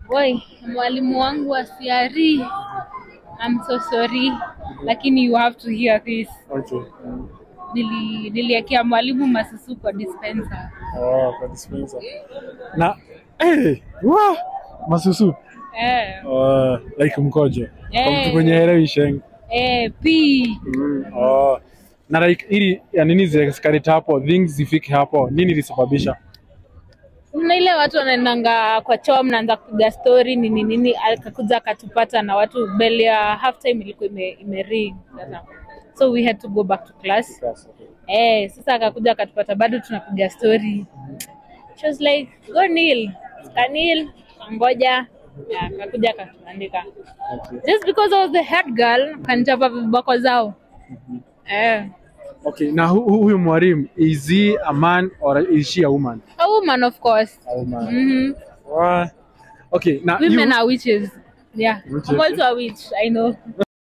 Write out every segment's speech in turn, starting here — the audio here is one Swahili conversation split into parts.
Woi, mwalimu wangu wa CRE, I'm so sorry, lakini you have to hear this. Okay. Nili niliekea mwalimu masusu kwa dispenser. Oh, kwa dispenser. Na eh, wa masusu. Eh, Uh, like mkojo. Kwa Eh. mtu kwenye helewi sheng. eh, pii. Mm. Oh. Na like ili ya nini zikakarita hapo, things zifike hapo, nini ilisababisha? Kuna ile watu wanaendanga kwa choo, mnaanza kupiga story nini nini, akakuja akatupata na watu bell ya half time ilikuwa ime, ime ring sasa, so we had to go back to class. Eh, sasa akakuja akatupata bado tunapiga story. She was like, go kneel. Kanil, ngoja. Yeah, akakuja akatuandika. Okay. Just because I was the head girl, kanichapa viboko zao. Eh. Okay, na hu- hu- huyu mwalimu is he a man or is she a woman? A woman of course. A woman. Mhm. Wa- Okay, na Women you, are witches. Yeah. Witches. I'm also a witch, I know.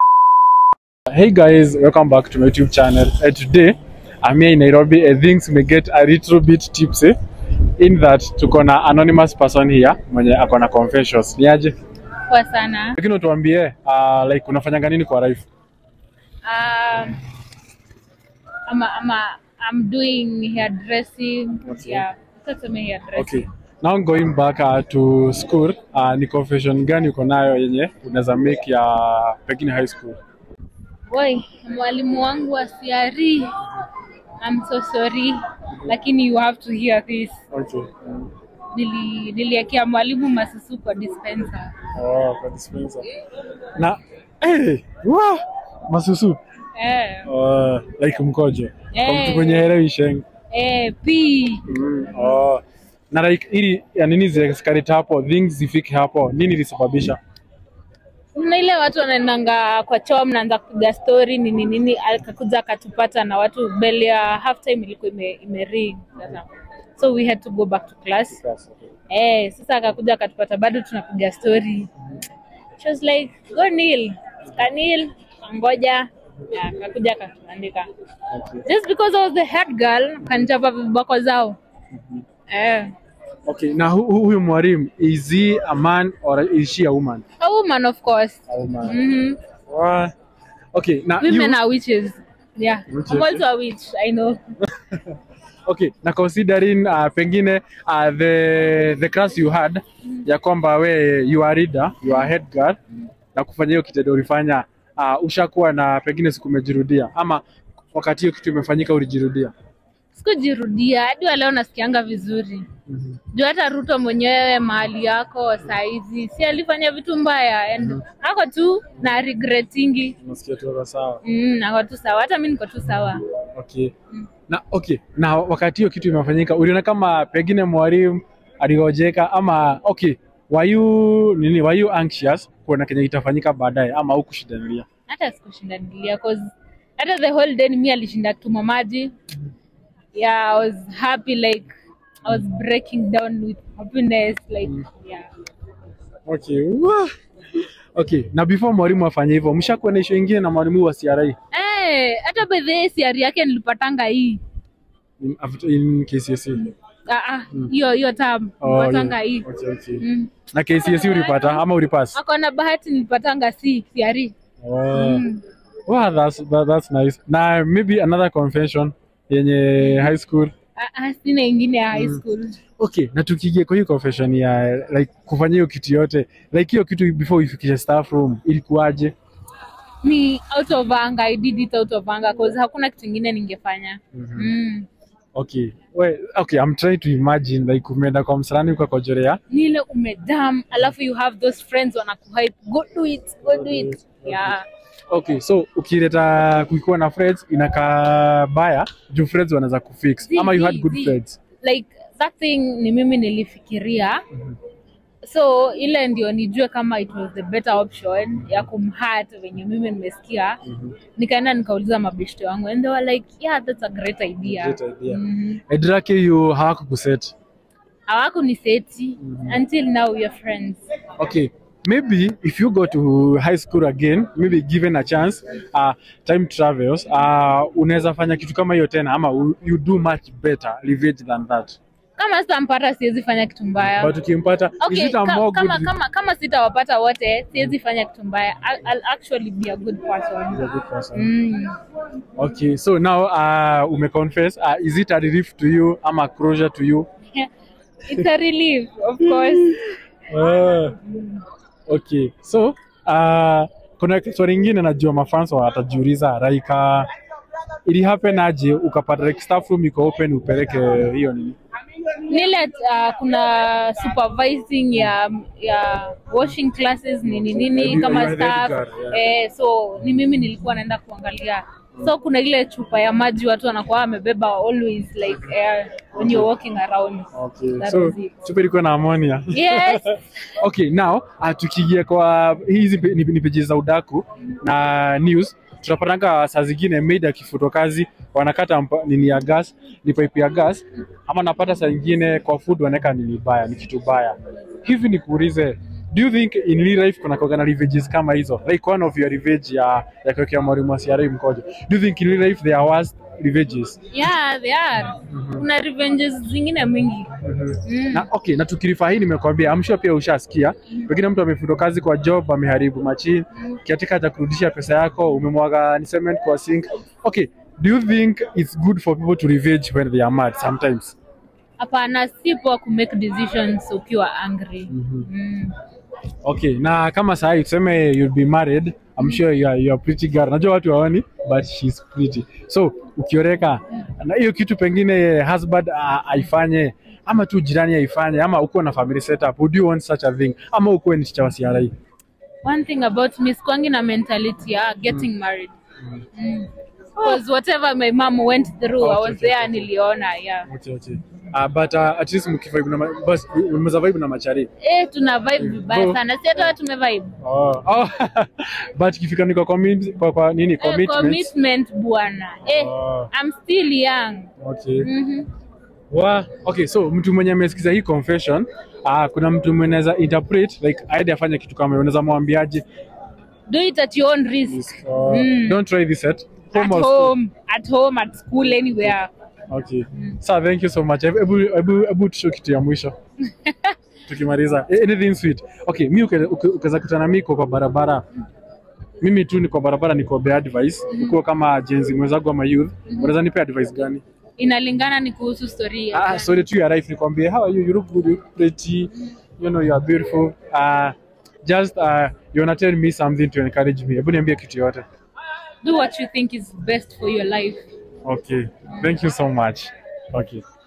Hey guys, welcome back to my YouTube channel. And today, I'm here in Nairobi. I think we get a little bit tipsy in that tuko na anonymous person here mwenye ako na confessions. Ni aje? Poa sana. Lakini utuambie uh, like unafanyanga nini kwa life? Um, I'm, a, I'm, a, I'm doing hairdressing. Okay. Yeah. Sasa me hairdressing. Okay. Now going back uh, to school, uh, ni confession gani uko nayo yenye unaweza make ya pengine high school? Woi, mwalimu wangu wa CRE, I'm so sorry, lakini you have to hear this. Okay. Nili niliekea mwalimu masusu kwa dispenser. Oh, kwa dispenser. Na eh, wa masusu. Eh, Uh, like mkojo. Kwa Eh. mtu kwenye helewi sheng. eh, pii. Mm. Oh. Na like ili ya nini zikakarita hapo, things zifike hapo, nini ilisababisha? Kuna ile watu wanaendanga kwa choo, mnaanza kupiga story nini nini, akakuja akatupata na watu bell ya half time ilikuwa ime, ime ring sasa, so we had to go back to class. Eh, sasa akakuja akatupata bado tunapiga story. She was like, go kneel. Kanil, ngoja. Yeah, akakuja akatuandika. Okay. Just because I was the head girl, kanichapa viboko zao. Eh. Okay, na hu- hu- huyu mwalimu is he a man or is she a woman? A woman of course. A woman. Mhm. Wa- Okay, na Women you, are witches. Yeah. Witches. I'm also a witch, I know. okay, na considering uh, pengine uh, the the class you had ya kwamba we you are reader, you are head girl na kufanya hiyo kitendo ulifanya uh, ushakuwa na pengine siku umejirudia ama wakati hiyo kitu imefanyika ulijirudia? Sikujirudia hadi wa leo nasikianga vizuri. Juu hata Ruto mwenyewe mahali yako saizi si alifanya vitu mbaya and ako tu na regretingi. Unasikia tu sawa. Mm, ako tu sawa, hata mi niko tu sawa. Okay. Na okay, na wakati hiyo kitu imefanyika, uliona kama pengine mwalimu aligojeka ama okay, were you nini, were you anxious kuona kenye kitafanyika baadaye ama hukushidanilia? Hata sikushindanilia cause hata the whole day ni mi alishinda tuma maji. Yeah, I was happy like I was breaking down with happiness like yeah. Okay. Wah. Okay, na before mwalimu afanye hivyo, mshakuwa na issue ingine na mwalimu wa CRE Eh, hata by the way siari yake nilipatanga hii. in, after- in KCSE? Ah ah, hiyo hiyo term nilipatanga hii. Okay, okay. Mm. Na KCSE ulipata ama ulipass? Ako na bahati nilipatanga C siari. Oh. Mm. Wow, that's, that, that's nice. Na maybe another confession yenye high school Ah, ah, sina ingine ya high school. Okay, na tukiingia kwa hiyo confession ya like kufanya hiyo kitu yote, like hiyo kitu before uifikishe staff room ilikuwaje? Ni out of anger, I did it out of anger cause hakuna kitu ingine ningefanya. Mm. Okay. We, okay, I'm trying to imagine like umeenda kwa msalani ukakojorea. Ni ile umedam, alafu you have those friends wanakuhype, go do it, go do it. Yeah. Okay, so ukileta kuikuwa na friends inakaa baya juu friends wanaweza kufix Zi, ama you had zi, good zi. friends. Like that thing ni mimi nilifikiria. So ile ndio nijue kama it was the better option ya kumhurt venye mimi nimesikia. Nikaenda nikauliza mabeshte wangu and they were like, yeah, that's a great idea. Great idea. Mhm. Edrake you hawakukuset. hawakuniseti until now we are friends Okay, maybe if you go to high school again, maybe given a chance, uh, time travels, uh, unaweza fanya kitu kama hiyo tena ama you- you do much better revenge than that. kama sitampata siwezi fanya kitu mbaya but ukimpata is okay, it a ka, more kama, good kama, kama sitawapata wote siwezi fanya kitu mbaya I'll, I'll actually be a good person He's a good person. mm. Okay, so now uh, umeconfess uh, is it a relief to you ama closure to you? it's a relief of course Uh, okay, so uh, kuna swali ingine najua mafans watajiuliza like uh, ili happen aje ukapata like staff room iko open upeleke hiyo nini? nile uh, kuna supervising ya ya washing classes nini nini You- you kama are the staff guard, yeah. eh, so ni mimi nilikuwa naenda kuangalia so kuna ile chupa ya maji watu wanakuwa wamebeba always like air when you're walking around Okay, That so was it. chupa ilikuwa na ammonia. yes okay now uh, tukiingia kwa hizi pe- ni, ni peji za udaku na news tunapatanga saa zingine maid akifutwa kazi wanakata mpa, nini ya gas ni pipe ya gas ama napata saa ingine kwa food wanaweka nini baya ni kitu baya hivi nikuulize do you think in real life kuna kuwaga na revenges kama hizo like one of your revenge ya ya kuwekea mwalimu wa CRA mkojo do you think in real life there are worst revenges yeah they are kuna revenges zingine mingi mm. na okay na tukirifaa hii nimekwambia I'm sure pia ushasikia pengine mtu amefutwa kazi kwa job ameharibu machine kiatika haja kurudisha pesa yako umemwaga ni cement kwa sink okay do you think it's good for people to revenge when they are mad sometimes hapana si poa ku make decisions ukiwa angry mm. okay na kama sahi tuseme you'll be married I'm sure you are, you are pretty girl najua watu waoni but she's pretty so ukioreka na hiyo kitu pengine husband uh, aifanye ama tu jirani aifanye ama uko na family setup would you want such a thing ama ukuwe ni chicha wa CRA one thing about me skwangi na mentality ya getting married because whatever my mom went through i Okay, was okay, there okay. niliona yeah Okay, okay. Uh, but uh, at least mkivibe na ma- bas mmeza vibe na machari. eh tuna vibe vibaya Go. sana si hata tume vibe Oh. oh. but ikifika ni kwa commit kwa, kwa nini eh, commitment. commitment bwana eh Oh. i'm still young Okay. mhm Wa, okay, so mtu mwenye amesikiza hii confession, uh, kuna mtu mwenye anaweza interpret like aende afanye kitu kama hiyo. Unaweza mwambiaje? do it at your own risk Uh, Mm. Don't try this at home at or school. home at home at school anywhere Okay. Sir, thank you so much. Hebu hebu hebu tushow kitu ya mwisho. Tukimaliza. A- Anything sweet. Okay, mimi uke- uke- ukaweza kutana mimi kwa barabara. Mimi tu niko barabara niko be advice. Ukiwa kama jenzi mwenzangu ama youth, unaweza nipe advice gani? inalingana ni kuhusu story ya Ah, sorry to your life nikwambie how are you? You look good, you look pretty. You know you are beautiful. Uh, just uh, you wanna tell me something to encourage me. Hebu niambie kitu yote. do what you think is best for your life Okay. Thank you so much. Okay.